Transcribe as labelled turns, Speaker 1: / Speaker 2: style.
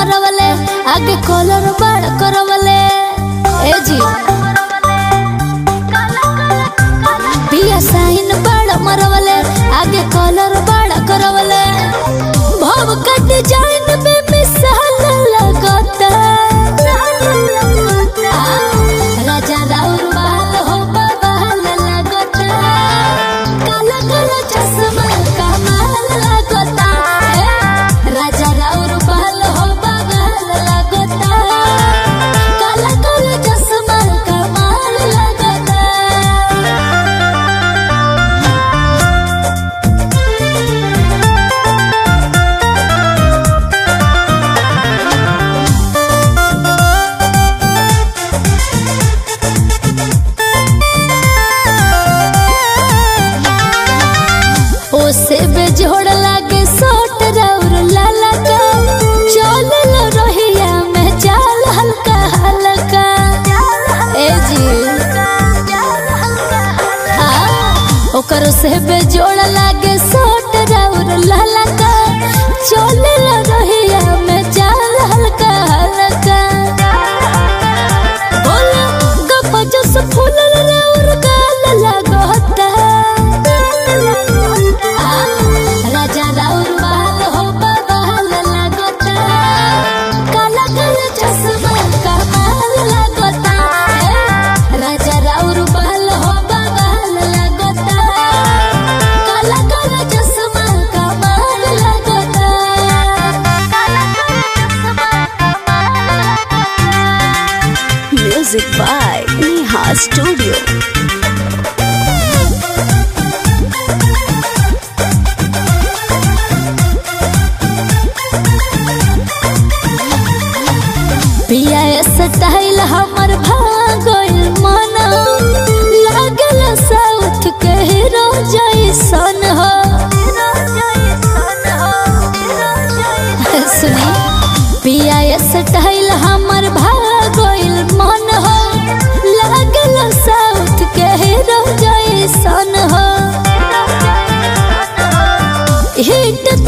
Speaker 1: मरवले आगे कॉलर बड़ करवले ए जी पिया साइन बड़ मरवले आगे कॉलर बड़ करवले भव का डिजाइन में मिसाल लगता राजा राउर बाल हो बवाल लगता काला काला चश्मा कमाल लगता राजा राउर बाल हो बवाल लगता काला काला चश्मा कमाल लगता ओसे बेजोड़ लागे सोट राउर लाला का चल लो रोहिया में चाल हल्का हल्का ए जी हाँ, ओकर से बेजोड़ लागे सोट राउर लाला का चल लो रोहिया में चाल हल्का हल्का बोला गप जस फूल राउर गाल लगता राजा राउर बाल हो बवाल लगता काला काला चश्मा कमाल लगता राजा राउर बाल हो बवाल लगता काला काला चश्मा कमाल लगता काला काला चश्मा
Speaker 2: Music by Neha Studio.
Speaker 1: पिया स्टाइल हमर भागल मन लागल साउथ के हीरो जैसन हो सुनी पिया स्टाइल हमर भागल मन हो लागल साउथ के हीरो जैसन हो हिट